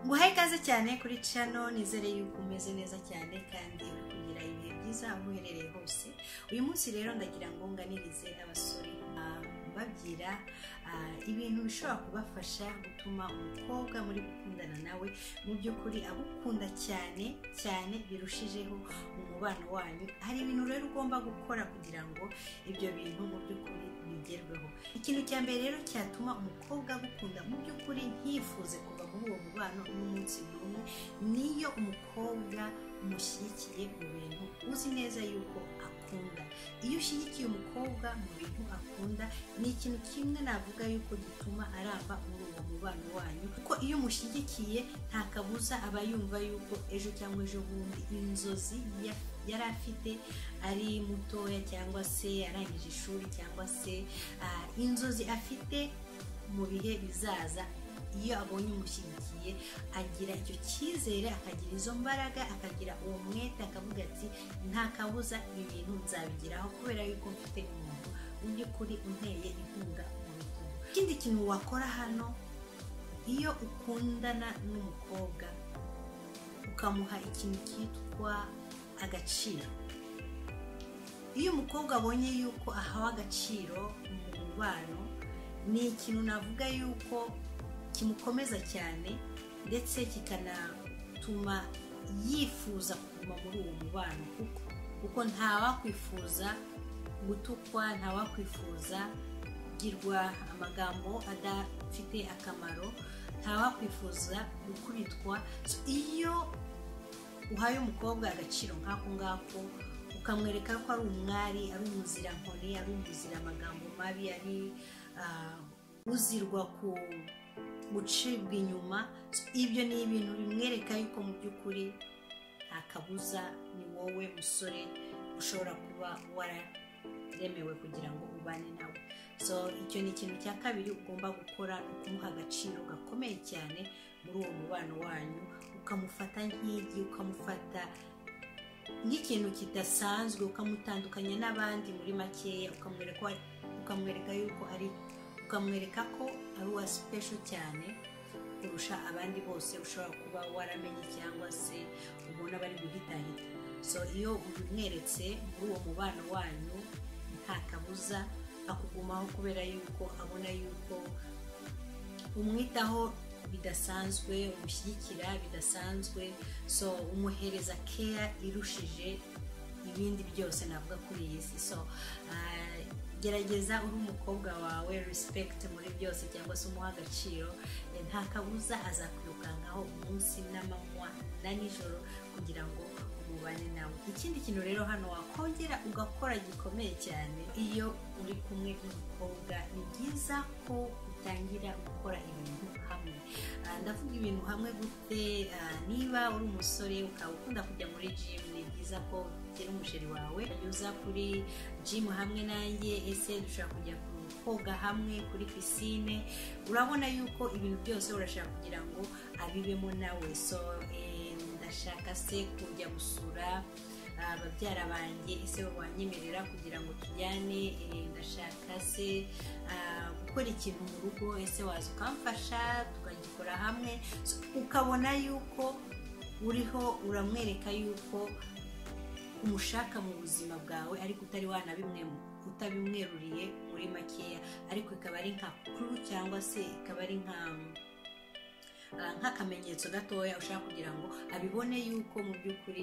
ngo uhaye ikaze cyane kuri cano nizere yuko umeze neza cyane kandi uri kugira ibihe byiza aho uherereye hose uyu munsi rero ndagira ngo nganirize n'abasore babwira ibintu bishobora kubafasha gutuma umukobwa muri gukundana nawe mu by'ukuri agukunda cyane cyane birushijeho umubano wanyu hari ibintu rero ugomba gukora kugira ngo ibyo bintu mu by'ukuri bigerweho ikintu cya mbere rero cyatuma umukobwa agukunda mu by'ukuri ntiyifuze kuva muri uwo mubano n'umunsi n'umwe niyo umukobwa umushyigikiye mu bintu uzi neza yuko akunda iyo ushyigikiye umukobwa mu bintu akunda ni ikintu kimwe navuga yuko gituma aramba muri uwo mubano wanyu kuko iyo umushyigikiye nta kabuza aba yumva yuko ejo cyangwa ejo bundi inzozi yari afite ari mutoya cyangwa se arangije ishuri cyangwa se inzozi afite mu bihe bizaza iyo abonye umushyigikiye agira icyo cyizere akagira izo mbaraga akagira uwo mwete akavuga ati nta kabuza ibi bintu nzabigeraho kubera yuko mfite umuntu mu by'ukuri unteye inkunga mu rukundo ikindi kintu wakora hano iyo ukundana n'umukobwa ukamuha ikintu cyitwa agaciro iyo umukobwa abonye yuko ahawe agaciro mu mubano ni ikintu navuga yuko kimukomeza cyane ndetse kikanatuma yifuza kuguma muri uwo mubano kuko kuko ntawakwifuza gutukwa ntawakwifuza kugirwa amagambo adafite akamaro ntawakwifuza gukubitwa iyo uhaye umukobwa agaciro nk'ako ngako ukamwereka ko ari umwari ari umuzirankoni ari umuziramagambo mabi ari uzirwa ku gucibwa inyuma ibyo ni ibintu bimwereka yuko mu by'ukuri nta kabuza ni wowe musore ushobora kuba wararemewe kugira ngo ubane nawe so icyo ni ikintu cya kabiri ugomba gukora ni ukumuha agaciro gakomeye cyane muri uwo mubano wanyu ukamufata nk'igi ukamufata nk'ikintu kidasanzwe ukamutandukanya n'abandi muri makeya ukamwereka yuko ari ukamwereka ko ari uwa sipesho cyane kurusha abandi bose ushobora kuba waramenye cyangwa se ubona bari guhitahita so iyo umweretse muri uwo mubano wanyu nta kabuza akugumaho kubera yuko abona yuko umwitaho bidasanzwe umushyigikira bidasanzwe so umuhereza keya irushije ibindi byose navuga kuri iyi si so gerageza uri umukobwa wawe respect muri byose cyangwa se umuha agaciro nta kabuza azakwirukankaho umunsi n'amanywa na nijoro kugira ngo umubane nawe ikindi kintu rero hano wakongera ugakora gikomeye cyane iyo uri kumwe n'umukobwa ni byiza ko utangira gukora ibintu hamwe ndavuga ibintu hamwe gute niba uri umusore ukaba ukunda kujya muri jimu ni byiza ko ugera umusheri wawe uza kuri jimu hamwe nanjye ese dushobora kujya koga hamwe kuri pisine urabona yuko ibintu byose urashaka kugira ngo abibemo nawe so ndashaka se kujya gusura ababyara banjye ese wanyemerera kugira ngo tujyane ndashaka se gukora ikintu mu rugo ese waza ukamfasha tukagikora hamwe ukabona yuko uriho uramwereka yuko umushaka mu buzima bwawe ariko utari wanabimwe utabimweruriye muri makeya ariko ikaba ari nka kuru cyangwa se ikaba ari nka nk'akamenyetso gatoya ushaka kugira ngo abibone yuko mu by'ukuri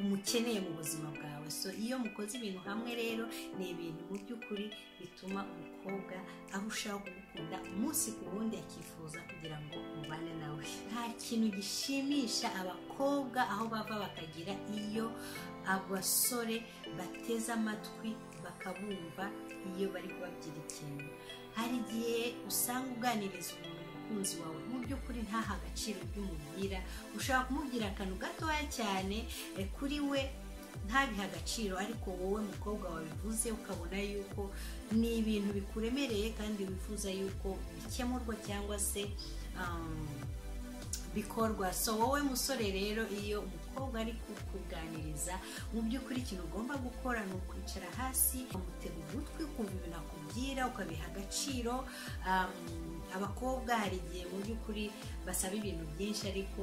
umukeneye mu buzima bwawe so iyo mukoze ibintu hamwe rero ni ibintu mu by'ukuri bituma umukobwa arushaho kugukunda umunsi ku wundi akifuza kugira ngo umubane nawe nta kintu gishimisha abakobwa aho bava bakagira iyo abasore bateze amatwi bakabumva iyo bari kubabwira ikintu hari igihe usanga uganiriza umuntu umukunzi wawe mu by'ukuri ntaha agaciro by'umubwira ushobora kumubwira akantu gatoya cyane kuri we ntabihe agaciro ariko wowe mukobwa wabivuze ukabona yuko ni ibintu bikuremereye kandi wifuza yuko bikemurwa cyangwa se bikorwa so wowe musore rero iyo umukobwa ari kukuganiriza mu by'ukuri ikintu ugomba gukora ni ukwicara hasi ukamutega ugutwi ukumva ibintu akubwira ukabiha agaciro abakobwa hari igihe mu by'ukuri basaba ibintu byinshi ariko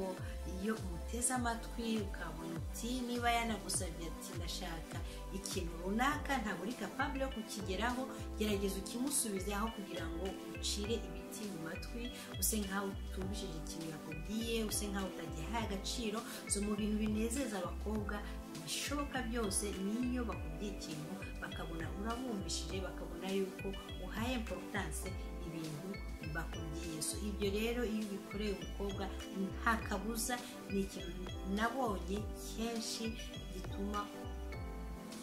iyo umuteze amatwi ukabona uti niba yanagusabye ati ndashaka ikintu runaka ntabwo uri kapabure yo kukigeraho gerageza ukimusubize aho kugira ngo ucire ibiti mu matwi use nkaho utubishije ikintu yakubwiye use nkaho utagihaye agaciro so mu bintu binezeza abakobwa ibishoboka byose niyo bakubwiye ikintu bakabona urabumvishije bakabona yuko uhaye importance ibintu bakubwiye so ibyo rero iyo ubikoreye umukobwa nta kabuza ni ikintu nabonye kenshi gituma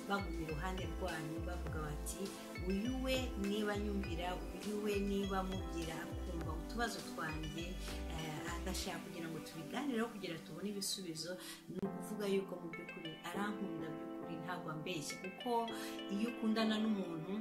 baguma iruhande rwanyu bavuga bati uyu we niba nyumvira uyu we niba mubwira akumva utubazo twanjye agashaka kugira ngo tubiganireho kugira tubone ibisubizo ni ukuvuga yuko mu by'ukuri arankunda by'ukuri ntabwo ambeshya kuko iyo ukundana n'umuntu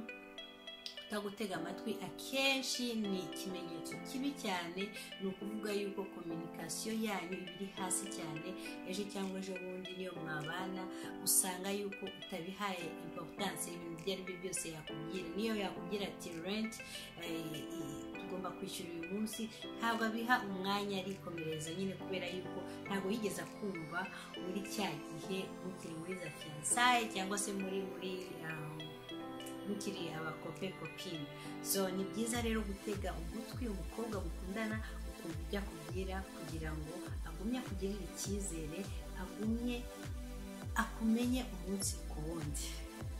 utagutega amatwi akenshi ni ikimenyetso kibi cyane ni ukuvuga yuko kominikasiyo yanyu iba iri hasi cyane ejo cyangwa ejo bundi niyo mwabana usanga yuko utabihaye importance ibintu ibyo ari byo byose yakubwira niyo yakubwira ati renti tugomba kwishyura uyu munsi ntabwo abiha umwanya arikomereza nyine kubera yuko ntabwo yigeze akumva muri cya gihe mukiri muri za fiyansaye cyangwa se muri muri mukiri abakope kopine so ni byiza rero gutega ugutwi umukobwa mukundana ukumva ibyo akubwira kugira ngo agumye akugirire icyizere agumye akumenye umunsi ku wundi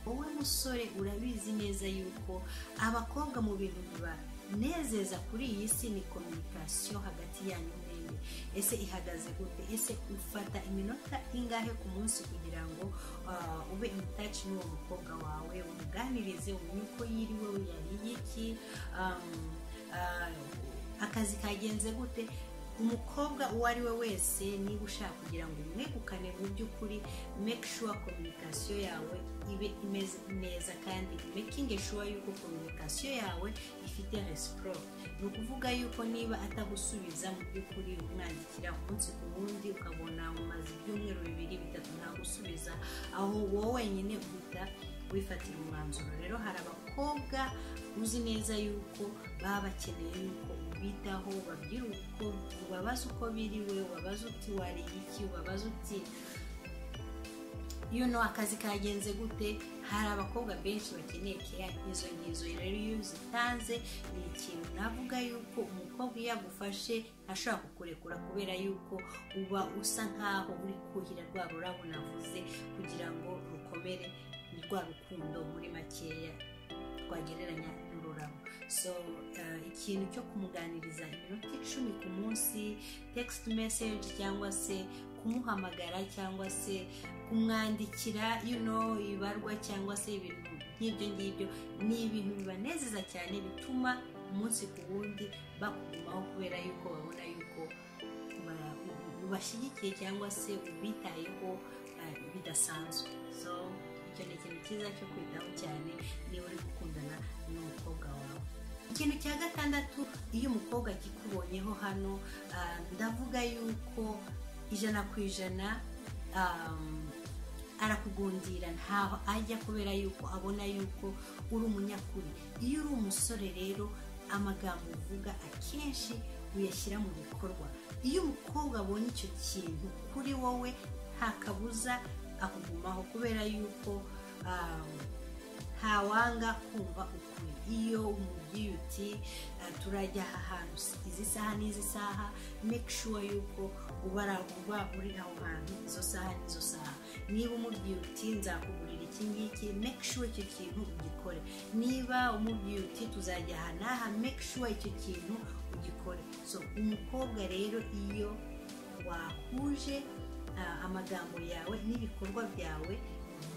wowe musore urabizi neza yuko abakobwa mu bintu bibanezeza kuri iyi si ni kominikasiyo hagati yanyu mwemye ese ihagaze gute ese ufata iminota ingahe ku munsi kugira ngo ube in touch n'uwo mukobwa wawe umuganirize umenye uko yiriwe yariye iki akazi kagenze gute umukobwa uwo ari we wese niba ushaka kugira ngo umwegukane mu by'ukuri make sure kominikasiyo yawe ibe imeze neza kandi making sure yuko kominikasiyo yawe ifite resiporo ni ukuvuga yuko niba atagusubiza mu by'ukuri umwandikira umunsi ku wundi ukabona umaze ibyumweru bibiri bitatu ntagusubiza aho wowe wenyine uhita wifatira umwanzuro rero hari abakobwa uzi neza yuko baba bakeneye yuko ubitaho babwira uko ubabaza uko biriwe ubabaza uti wariye iki ubabaza uti you know akazi kagenze gute hari abakobwa benshi bakeneye keya nk'izo ngizo rero iyo uzitanze ni ikintu navuga yuko umukobwa iyo agufashe ashobora kukurekura kubera yuko uba usa nkaho uri kuhira rwa rurabo navuze kugira ngo rukomere ni rwa rukundo muri makeya twagereranya n'ururabo so ikintu cyo kumuganiriza iminota icumi ku munsi text message cyangwa se kumuhamagara cyangwa se kumwandikira you know ibarwa cyangwa se ibintu nk'ibyo ngibyo ni ibintu bibanezeza cyane bituma umunsi ku wundi bakugumaho kubera yuko babona yuko ubashyigikiye cyangwa se ubitayeho bidasanzwe so icyo ni ikintu cyiza cyo kwitaho cyane niba uri gukundana n'umukobwa wawe ikintu cya gatandatu iyo umukobwa akikubonyeho hano ndavuga yuko ijana ku ijana arakugundira ntaho ajya kubera yuko abona yuko uri umunyakuri iyo uri umusore rero amagambo uvuga akenshi uyashyira mu bikorwa iyo umukobwa abonye icyo kintu kuri wowe nta kabuza akugumaho kubera yuko ntawanga kumva ukuri iyo umubwiye uti turajya aha hantu izi saha n'izi saha make sure yuko uba uri aho hantu izo saha n'izo saha niba umubwiye uti nzakugurira iki ngiki make sure icyo kintu ugikore niba umubwiye uti tuzajya aha n'aha make sure icyo kintu ugikore so umukobwa rero iyo wahuje amagambo yawe n'ibikorwa byawe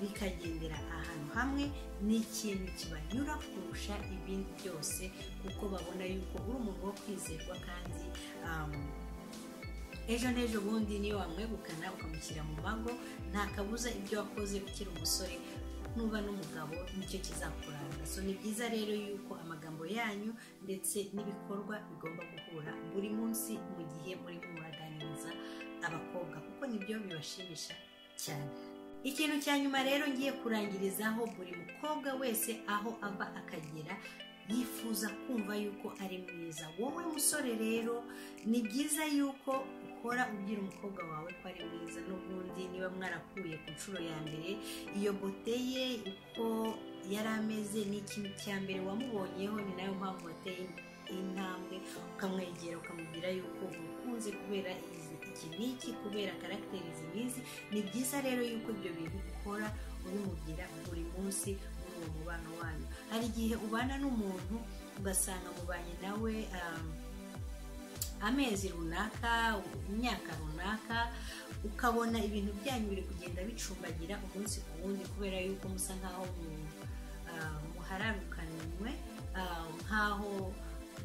bikagendera ahantu hamwe ni ikintu kibanyura kurusha ibindi byose kuko babona yuko uri umuntu wo kwizerwa kandi ejo n'ejo bundi niyo wamwegukana ukamushyira mu mago nta kabuza ibyo wakoze ukiri umusore nuba n'umugabo nicyo kizakuranga so ni byiza rero yuko amagambo yanyu ndetse n'ibikorwa bigomba guhura buri munsi mu gihe murimo muraganiriza abakobwa kuko nibyo bibashimisha cyane ikintu cya nyuma rero ngiye kurangirizaho buri mukobwa wese aho ava akagera yifuza kumva yuko ari mwiza wowe musore rero ni byiza yuko ukora ubwira umukobwa wawe ko ari mwiza n'ubundi niba mwarakuye ku nshuro ya mbere iyo bote ye uko yari ameze ni ikintu cya mbere wamubonyeho ni nayo mpamvu wateye intambwe ukamwegera ukamubwira yuko umukunze kubera iki n'iki kubera karagiteri zimizi ni byiza rero yuko ibyo bintu ukora ubimubwira buri munsi muri uwo mubano wanyu hari igihe ubana n'umuntu ugasanga mubanye nawe amezi runaka imyaka runaka ukabona ibintu byanyu biri kugenda bicumbagira umunsi ku wundi kubera yuko musa nk'aho muhararukanywe nk'aho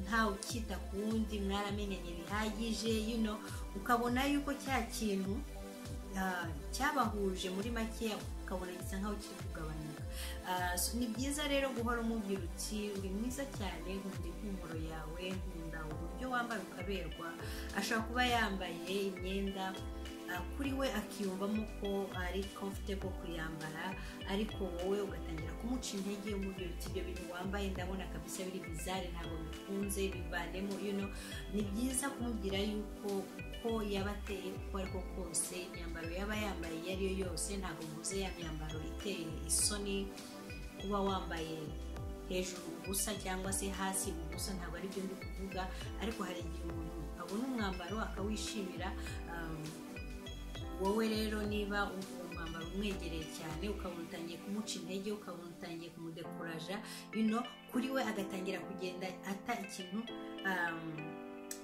ntawe ukita ku wundi mwaramenyanye bihagije yino ukabona yuko cya kintu cyabahuje muri make ukabona gisa nkaho kiri kugabanuka ni byiza rero guhora umubwira uti uri mwiza cyane nkunda impumuro yawe nkunda uburyo wambara ukaberwa ashobora kuba yambaye imyenda kuri we akiyumvamo ko ari comfortable kuyambara ariko wowe ugatangira kumuca intege umubwira uti ibyo bintu wambaye ndabona kabisa biri bizare ntabwo bikunze bivanemo yuno ni byiza kumubwira yuko uko yaba ateye uko ariko kose imyambaro yaba yambaye iyo ari yo yose ntabwo mvuze ya myambaro iteye isoni kuba wambaye hejuru ubusa cyangwa se hasi ubusa ntabwo ari byo ndi kuvuga ariko hari igihe umuntu abona umwambaro akawishimira wowe rero niba uwo mwambaro umwegereye cyane ukabona utangiye kumuca intege ukabona utangiye kumudekuraja bino kuri we agatangira kugenda ata ikintu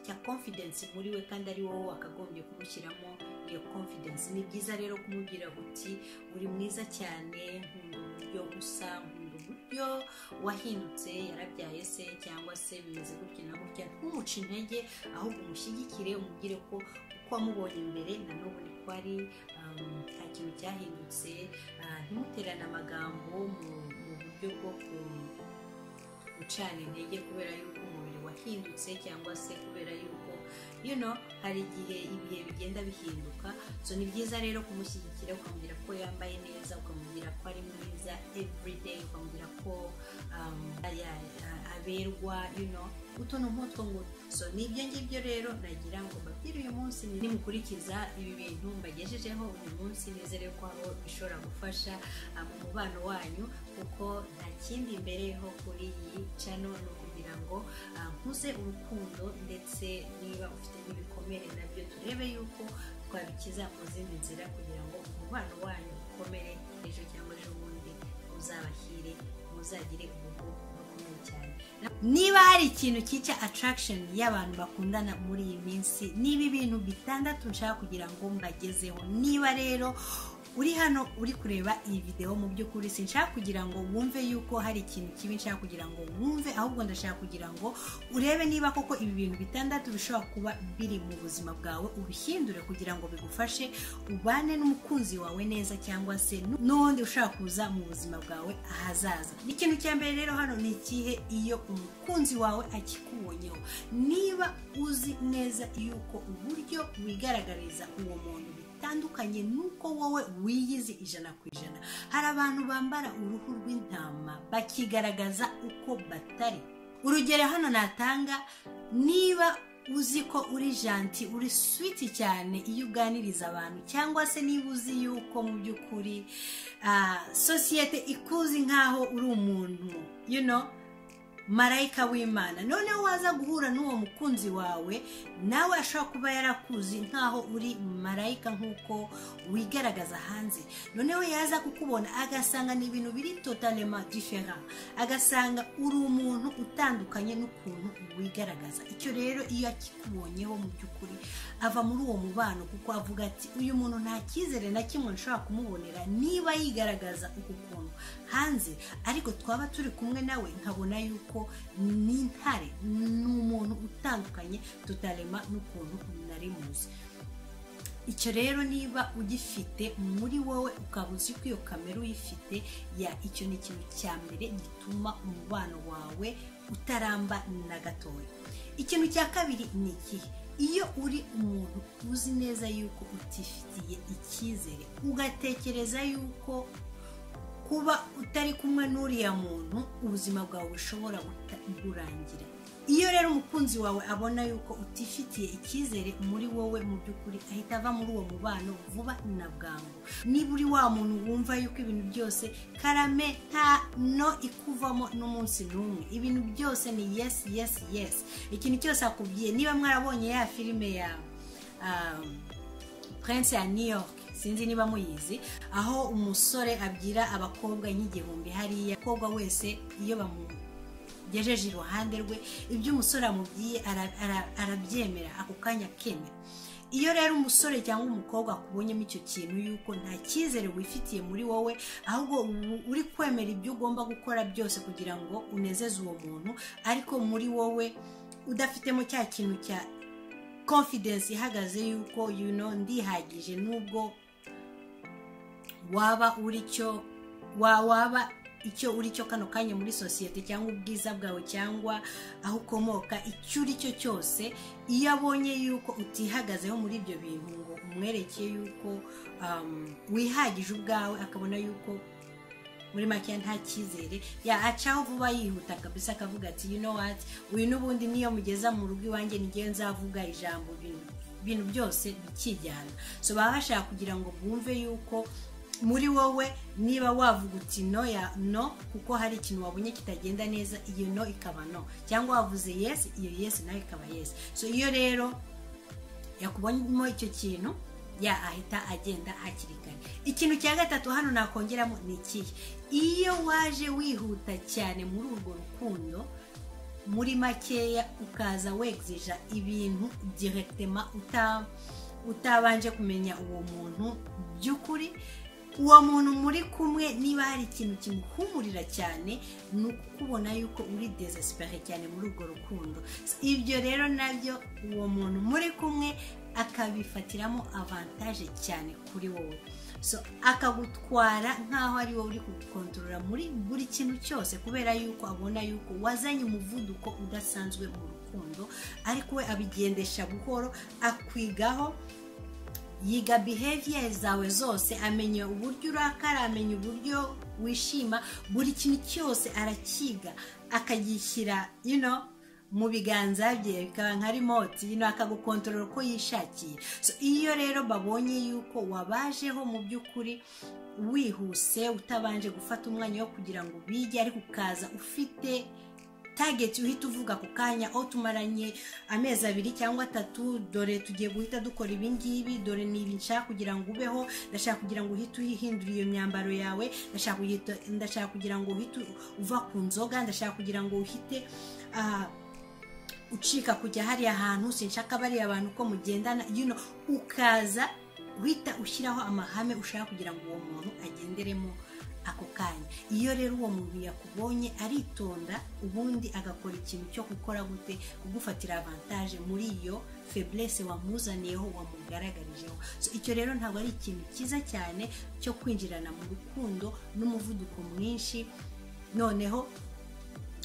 cya confidence muri we kandi ari wowe wakagombye kumushyiramo iyo confidence ni byiza rero kumubwira uti uri mwiza cyane nkunda uburyo usa nkunda uburyo wahindutse yarabyaye se cyangwa se bimeze gutya na gutya ntumuce intege ahubwo umushyigikire umubwire ko uko wamubonye imbere na n'ubu ko ari nta kintu cyahindutse ntumuterane amagambo mu buryo bwo gucana intege kubera yuko umubiri wahindutse cyangwa se kubera yuko yuno hari igihe ibihe bigenda bihinduka so ni byiza rero kumushyigikira ukamubwira ko yambaye neza ukamubwira ko ari mwiza everyday ukamubwira ko aberwa yuno utuntu nk'utwo ngutwo so ni ibyo ngibyo rero nagira ngo mbabwire uyu munsi nimukurikiza ibi bintu mbagejejeho uyu munsi nizere ko aho bishobora gufasha mu mubano wanyu kuko nta kindi mbereho kuri iyi cano ni ukugira ngo nkuze urukundo ndetse niba ufite n'ibikomere nabyo turebe yuko twabikiza mu zindi nzira kugira ngo umubano wanyu ukomere ejo cyangwa ejo bundi uzabahire muzagire urugo rukomeye cyane niba hari ikintu cyica attraction y'abantu bakundana muri iyi minsi niba ibintu bitandatu nshaka kugira ngo mbagezeho niba rero uri hano uri kureba iyi videwo mu by'ukuri sinshaka kugira ngo wumve yuko hari ikintu kibi nshaka kugira ngo wumve ahubwo ndashaka kugira ngo urebe niba koko ibi bintu bitandatu bishobora kuba biri mu buzima bwawe ubihindure kugira ngo bigufashe ubane n'umukunzi wawe neza cyangwa se n'undi ushaka kuza mu buzima bwawe ahazaza ikintu cya mbere rero hano ni ikihe iyo umukunzi wawe akikubonyeho niba uzi neza yuko uburyo wigaragariza uwo muntu bitandukanye nuko wowe wiyizi ijana ku ijana hari abantu bambara uruhu rw'intama bakigaragaza uko batari urugero hano natanga niba uzi ko uri janti uri switi cyane iyo uganiriza abantu cyangwa se niba uzi yuko mu by'ukuri sosiyete ikuzi nk'aho uri umuntu you know marayika w'imana noneho waza guhura n'uwo mukunzi wawe nawe ashobora kuba yarakuzi nk'aho uri marayika nk'uko wigaragaza hanze noneho yaza kukubona agasanga ni ibintu biri totalema difera agasanga uri umuntu utandukanye n'ukuntu wigaragaza icyo rero iyo akikubonyeho mu by'ukuri ava muri uwo mubano kuko avuga ati uyu muntu nta cyizere na kimwe nshobora kumubonera niba yigaragaza uku kuntu hanze ariko twaba turi kumwe nawe nkabona yuko ni intare ni umuntu utandukanye tutarema n'ukuntu nari muzi icyo rero niba ugifite muri wowe ukaba uzi ko iyo kamera uyifite ya icyo ni ikintu cya mbere gituma umubano wawe utaramba na gatoya ikintu cya kabiri ni ikihe iyo uri umuntu uzi neza yuko utifitiye icyizere ugatekereza yuko kuba utari kumwe n'uriya muntu ubuzima bwawe bushobora kurangira iyo rero umukunzi wawe abona yuko utifitiye icyizere muri wowe mu by'ukuri ahita ava muri uwo mubano vuba na bwangu niba uri wa muntu wumva yuko ibintu byose karame nta no ikuvamo n'umunsi n'umwe ibintu byose ni yesi yesi yesi ikintu cyose akubwiye niba mwarabonye ya filime ya prince ya new york sinzi niba muyizi aho umusore abwira abakobwa nk'igihumbi hariya umukobwa wese iyo bamugejeje iruhande rwe ibyo umusore amubwiye arabyemera ako kanya akemera iyo rero umusore cyangwa umukobwa akubonyemo icyo kintu yuko nta cyizere wifitiye muri wowe ahubwo uri kwemera ibyo ugomba gukora byose kugira ngo unezeze uwo muntu ariko muri wowe udafitemo cya kintu cya confidence ihagaze yuko you know ndihagije nubwo waba uri cyo waba icyo uri cyo kano kanya muri sosiyete cyangwa ubwiza bwawe cyangwa aho ukomoka icyo uri cyo cyose iyo abonye yuko utihagazeho muri ibyo bintu ngo umwerekeye yuko wihagije ubwawe akabona yuko muri make nta cyizere acaho vuba yihuta kabisa akavuga ati you know what uyu n'ubundi niyo mugeza mu rugo iwanjye n'igihe nzavuga ijambo ibintu byose bikijyana so baba bashaka kugira ngo bumve yuko muri wowe niba wavuga uti no ya no kuko hari ikintu wabonye kitagenda neza iyo no ikaba no cyangwa wavuze yes iyo yes nayo ikaba yes so iyo rero yakubonyemo icyo kintu ya ahita agenda hakiri kare ikintu cya gatatu hano nakongeramo ni ikihe iyo waje wihuta cyane muri urwo rukundo muri makeya ukaza wegzija ibintu direkitema utabanje kumenya uwo muntu by'ukuri uwo muntu muri kumwe niba hari ikintu kimuhumurira cyane ni ukubona yuko uri desesipere cyane muri urwo rukundo ibyo rero nabyo uwo muntu muri kumwe akabifatiramo avantaje cyane kuri wowe so akagutwara nk'aho ari wowe uri kugukontorora muri buri kintu cyose kubera yuko abona yuko wazanye umuvuduko udasanzwe mu rukundo ariko we abigendesha buhoro akwigaho yiga behavior zawe zose amenya uburyo urakara amenya uburyo wishima buri kintu cyose arakiga akagishyira you know mu biganza bye bikaba nka rimoti yino akagukontorora uko yishakiye iyo rero babonye yuko wabajeho mu by'ukuri wihuse utabanje gufata umwanya wo kugira ngo bige ariko ukaza ufite tageti uhita uvuga ku kanya aho tumaranye amezi abiri cyangwa atatu dore tugiye guhita dukora ibingibi dore niba nshaka kugira ngo ubeho ndashaka kugira ngo uhite uhindure iyo myambaro yawe ndashaka kugira ngo uhite uva ku nzoga ndashaka kugira ngo uhite ucika kujya hariya hantu sinshaka bariya bantu ko mugendana ukaza uhita ushyiraho amahame ushaka kugira ngo uwo muntu agenderemo ako kanya iyo rero uwo muntu yakubonye aritonda ubundi agakora ikintu cyo gukora gute kugufatira avantaje muri iyo feburese wamuzaniyeho wamugaragarijeho icyo rero ntabwo ari ikintu cyiza cyane cyo kwinjirana mu rukundo n'umuvuduko mwinshi noneho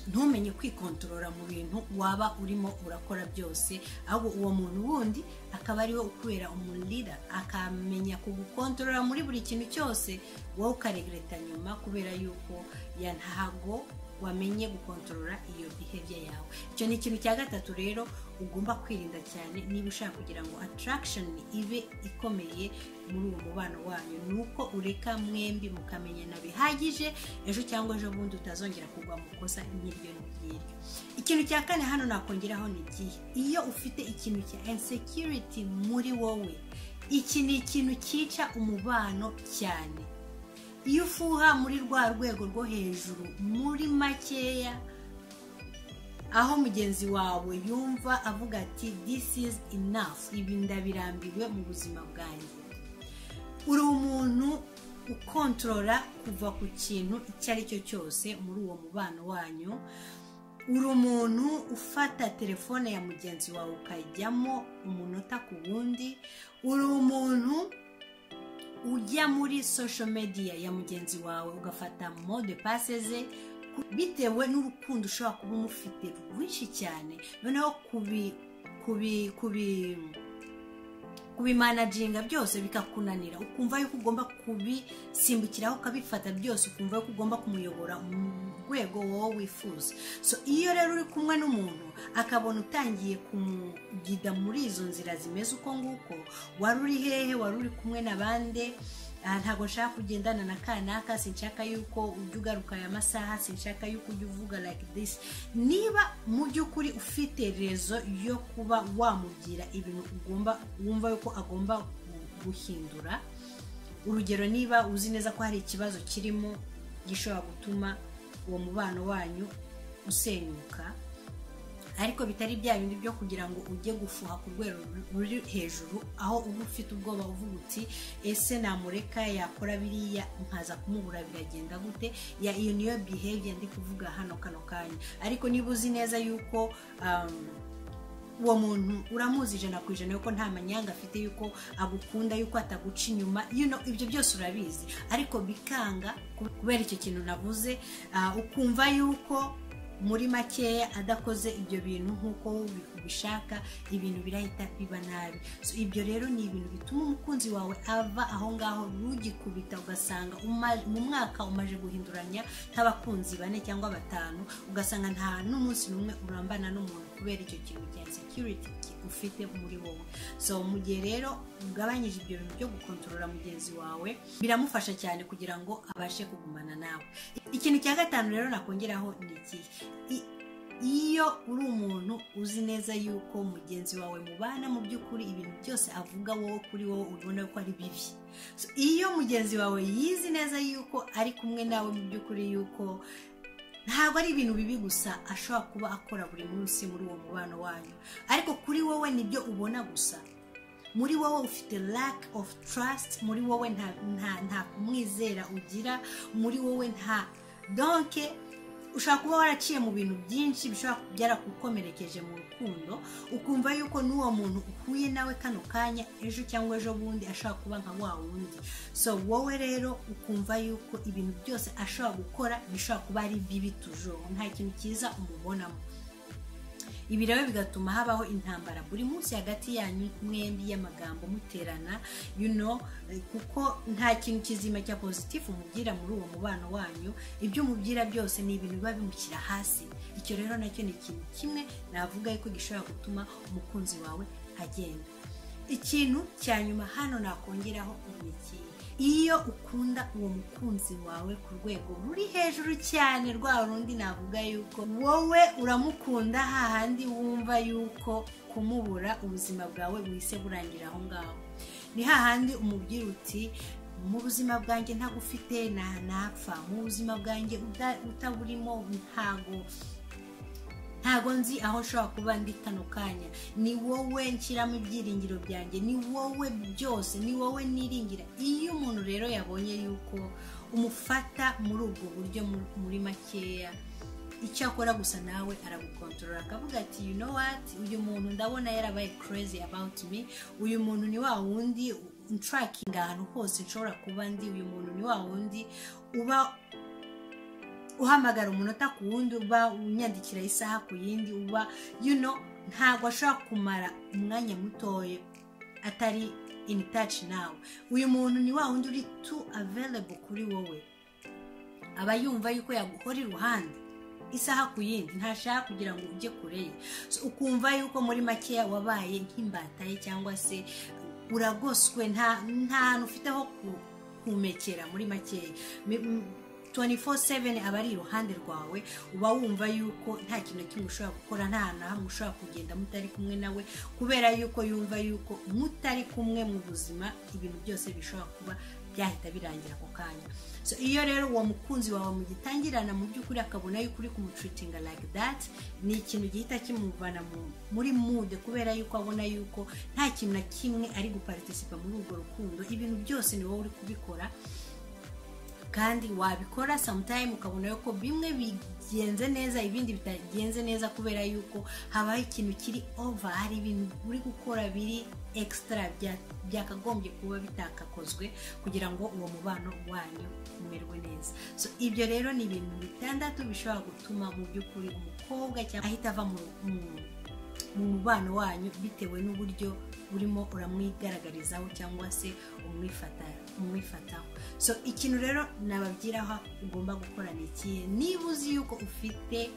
ntumenye kwikontorora mu bintu waba urimo urakora byose ahubwo uwo muntu wundi akaba ariwe ukubera umurira akamenya kugukontorora muri buri kintu cyose wowe ukaregreta nyuma kubera yuko ya ntago wamenye gukontorora iyo bihebye yawe icyo ni ikintu cya gatatu rero ugomba kwirinda cyane niba ushaka kugira ngo attraction ibe ikomeye muri uwo mubano wanyu ni uko ureka mwembi mukamenyana bihagije ejo cyangwa ejo bundi utazongera kugwa mu kosa nk'iryo ngiryo ikintu cya kane hano nakongeraho ni igihe iyo ufite ikintu cya insecurity muri wowe iki ni ikintu cyica umubano cyane iyo ufuha muri rwa rwego rwo hejuru muri makeya aho mugenzi wawe yumva avuga ati this is enough ibi ndabirambiwe mu buzima bwanjye uri umuntu ukontorora kuva ku kintu icyo ari cyo cyose muri uwo mubano wanyu uri umuntu ufata telefone ya mugenzi wawe ukajyamo umunota ku wundi uri umuntu ujya muri social media ya mugenzi wawe ugafata mode pase ze bitewe n'urukundo ushobora kuba umufite rwinshi cyane noneho kubi kubi kubi kubimanaginga byose bikakunanira ukumva yuko ugomba kubisimbukiraho ukabifata byose ukumva yuko ugomba kumuyobora mu rwego wowe wifuza so iyo rero uri kumwe n'umuntu akabona utangiye kumugida muri izo nzira zimeze uko nguko wari uri hehe wari uri kumwe na bande aha ntabwo nshaka kugendana na kanaka sinshaka yuko ujya ugaruka aya masaha sinshaka yuko ujya uvuga like this niba mu by'ukuri ufite rezo yo kuba wamugira ibintu ugomba wumva yuko agomba guhindura urugero niba uzi neza ko hari ikibazo kirimo gishobora gutuma uwo mubano wanyu usenyuka ariko bitari bya bindi byo kugira ngo ujye gufuha ku rwego ruri hejuru aho uba ufite ubwoba uvuga uti ese namureka yakora biriya nkaza kumubura biragenda gute ya iyo niyo behavior ndi kuvuga hano kano kanya ariko niba uzi neza yuko uwo muntu uramuzi ijana ku ijana yuko nta manyanga afite yuko agukunda yuko ataguca inyuma ibyo byose urabizi ariko bikanga kubera icyo kintu navuze ukumva yuko muri makeya adakoze ibyo bintu nk'uko ubishaka ibintu birahita biba nabi ibyo rero ni ibintu bituma umukunzi wawe ava aho ngaho rugikubita ugasanga mu mwaka umaje guhinduranya nk'abakunzi bane cyangwa batanu ugasanga nta n'umunsi n'umwe urambana n'umuntu kubera icyo kintu cya sekiriti ufite muri wowe so mu gihe rero ugabanyije ibyo bintu byo gukontorora mugenzi wawe biramufasha cyane kugira ngo abashe kugumana nawe ikintu cya gatanu rero nakongeraho ni ikihe iyo uri umuntu uzi neza yuko mugenzi wawe mubana mu by'ukuri ibintu byose avuga wowe kuri wowe ubona ko ari bibi iyo mugenzi wawe yizi neza yuko ari kumwe nawe mu by'ukuri yuko ntabwo ari ibintu bibi gusa ashobora kuba akora buri munsi muri uwo mubano wanyu ariko kuri wowe nibyo ubona gusa muri wowe ufite lack of trust muri wowe nta kumwizera ugira muri wowe nta donke ushobora kuba waraciye mu bintu byinshi bishobora byaragukomerekeje mu rukundo ukumva yuko n'uwo muntu uhuye nawe kano kanya ejo cyangwa ejo bundi ashobora kuba nka wa wundi so wowe rero ukumva yuko ibintu byose ashobora gukora bishobora kuba ari bibi tujoro nta kintu cyiza umubonamo ibi rero bigatuma habaho intambara buri munsi hagati yanyu mwembi y'amagambo muterana yuno kuko nta kintu kizima cya pozitifu umubwira muri uwo mubano wanyu ibyo umubwira byose ni ibintu biba bimushyira hasi icyo rero nacyo ni ikintu kimwe navuga yuko gishobora gutuma umukunzi wawe agenda ikintu cya nyuma hano nakongeraho iki iyo ukunda uwo mukunzi wawe ku rwego ruri hejuru cyane rwa rundi navuga yuko wowe uramukunda hahandi wumva yuko kumubura ubuzima bwawe buhise burangira aho ngaho ni hahandi umubwira uti mu buzima bwanjye ntabwo ufite ntapfa mu buzima bwanjye utaburimo ntago ntabwo nzi aho nshobora kuba ndi kano kanya ni wowe nshyiramo ibyiringiro byanjye ni wowe byose ni wowe niringira iyo umuntu rero yabonye yuko umufata muri ubwo buryo muri makeya icyo akora gusa nawe aragukontorora akavuga ati you know what uyu muntu ndabona yarabaye crazy about me uyu muntu ni wa wundi nturakinga ahantu hose nshobora kuba ndi uyu muntu ni wa wundi uba uhamagara umunota ku wundi uba unyandikira isaha ku yindi uba yuno ntabwo ashobora kumara umwanya mutoya atari ini taci nawe uyu muntu ni wa wundi uri tu averebo kuri wowe aba yumva yuko yaguhora iruhande isaha ku yindi ntashaka kugira ngo ujye kure ye ukumva yuko muri makeya wabaye nk'imbata ye cyangwa se uragoswe nta hantu ufite ho kumekera muri makeya 24/7 aba ari iruhande rwawe uba wumva yuko nta kintu na kimwe ushobora gukora nta na hamwe ushobora kugenda mutari kumwe nawe kubera yuko yumva yuko mutari kumwe mu buzima ibintu byose bishobora kuba byahita birangira ako kanya so iyo rero uwo mukunzi wawe mugitangirana mu by'ukuri akabona yuko uri kumutreatinga like that ni ikintu gihita kimuvana muri mude kubera yuko abona yuko nta kintu na kimwe ari guparitisipa muri urwo rukundo ibintu byose ni wowe uri kubikora kandi wabikora samutayime ukabona yuko bimwe bigenze neza ibindi bitagenze neza kubera yuko habaho ikintu kiri ova hari ibintu uri gukora biri ekisitara byakagombye kuba bitakakozwe kugira ngo uwo mubano wanyu umerwe neza so ibyo rero ni ibintu bitandatu bishobora gutuma mu by'ukuri umukobwa cyangwa ahita ava mu mubano wanyu bitewe n'uburyo urimo uramwigaragarizaho cyangwa se umwifataho so ikintu rero nababwiraho ugomba gukora ni ikihe niba uzi yuko ufite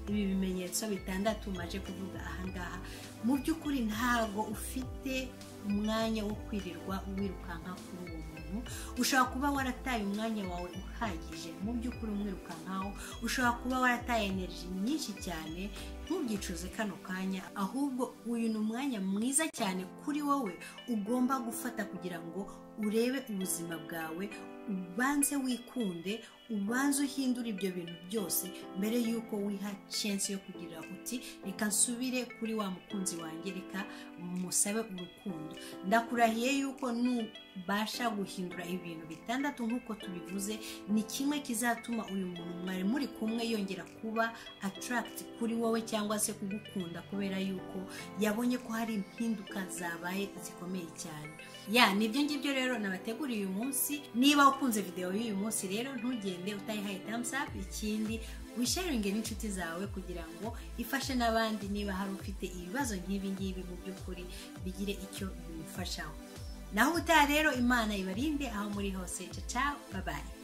ibi bimenyetso bitandatu maje kuvuga ahangaha mu by'ukuri ntabwo ufite umwanya wo kwirirwa wirukanka kuri uwo muntu ushobora kuba warataye umwanya wawe uhagije mu by'ukuri umwirukankaho ushobora kuba warataye energy nyinshi cyane ntubyicuze kano kanya ahubwo uyu ni umwanya mwiza cyane kuri wowe ugomba gufata kugira ngo urebe ubuzima bwawe ubanze wikunde ubanze uhindure ibyo bintu byose mbere y'uko wiha censi yo kugira uti reka nsubire kuri wa mukunzi wanjye reka musabe urukundo ndakurahiye yuko nubasha guhindura ibintu bitandatu nk'uko tubivuze ni kimwe kizatuma uyu muntu mwari muri kumwe yongera kuba ataragiti kuri wowe cyangwa se kugukunda kubera yuko yabonye ko hari impinduka zabaye zikomeye cyane ya nibyo ngibyo rero nabateguriye uyu munsi niba ukunze videwo y'uyu munsi rero ntugende utayihaye thumbs up ikindi wisharinge n'inshuti zawe kugira ngo ifashe n'abandi niba hari ufite ibibazo nk'ibi ngibi mu by'ukuri bigire icyo bimufashaho naho ubutaha rero imana ibarinde aho muri hose caca babaye